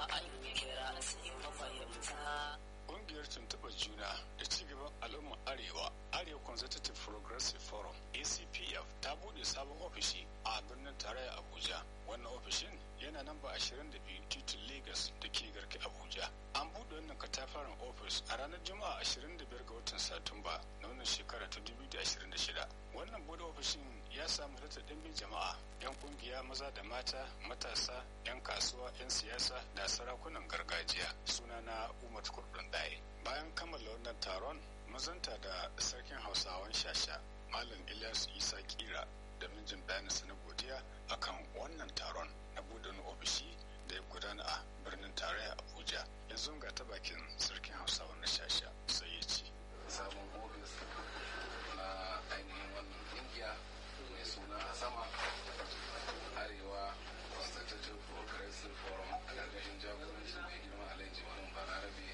an yi kira sai mafahimta Ƙungiyar tuntuɓar juna da cigaban al'ummar Arewa, Arewa Consultative Progressive Forum, ACPF, ta buɗe sabon ofishi a birnin tarayya Abuja. Wannan ofishin yana nan ba 22 titin Lagos da ke garki Abuja. An buɗe wannan katafaren ofis a ranar Juma'a 25 ga watan Satumba na wannan shekara ta 2026. Wannan buɗe ofishin ya samu halartar ɗimbin jama'a, 'yan ƙungiya maza da mata, matasa, 'yan kasuwa, 'yan siyasa da sarakunan gargajiya. Sunana Umar Kurdun Daye. Bayan kammala wannan taron, mazanta da sarkin Hausawan Shasha, Malam Ilyas Isa Kira da mijin bayaninsa na godiya akan wannan taron na buɗe wani ofishi da ya gudana a birnin tarayya Abuja. Yanzu ga ta bakin sarkin Hausawan na Shasha sai ya ce. Sabon ofis na ainihin wannan kungiya mai suna a sama arewa constitutive progressive forum a ƙarƙashin jagorancin mai girma alhaji wani balarabe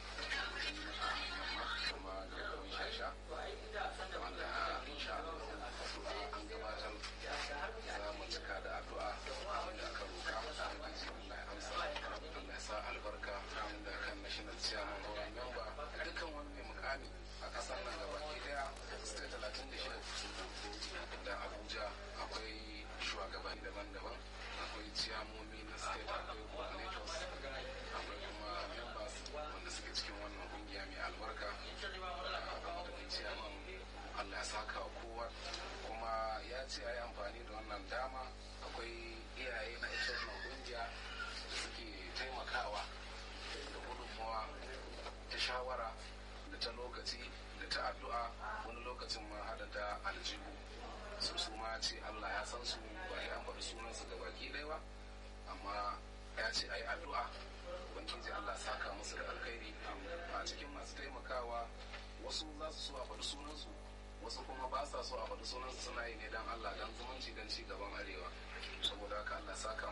kuma gaban shasha wanda insha Allah an gabatar za mu cika da addu'a wanda aka roka ubangiji Allah ya amsa Allah ya sa albarka da kan national chairman ko member dukkan wani mai mukami a kasar nan gabaki daya state talatin da shida da Abuja akwai shugabanni daban-daban akwai ciyamomi na state akwai coordinators akwai kuma members wanda suke cikin wannan kungiya mai albarka da ciyaman Allah ya saka wa kowa kuma ya ce a yi amfani da wannan dama akwai iyaye na ita wannan kungiya da suke taimakawa da gudunmawa ta shawara da ta lokaci da ta addu'a wani lokacin ma hada da aljihu su su ma ce Allah ya san su ba ya an faɗi sunansu ga baki ɗaya ba amma ya ce a yi addu'a ubangiji Allah saka musu da alkhairi a cikin masu taimakawa wasu za su so a faɗi sunansu wasu kuma ba sa so a faɗi sunansu suna yi ne don Allah don zumunci don ci gaban arewa saboda haka Allah saka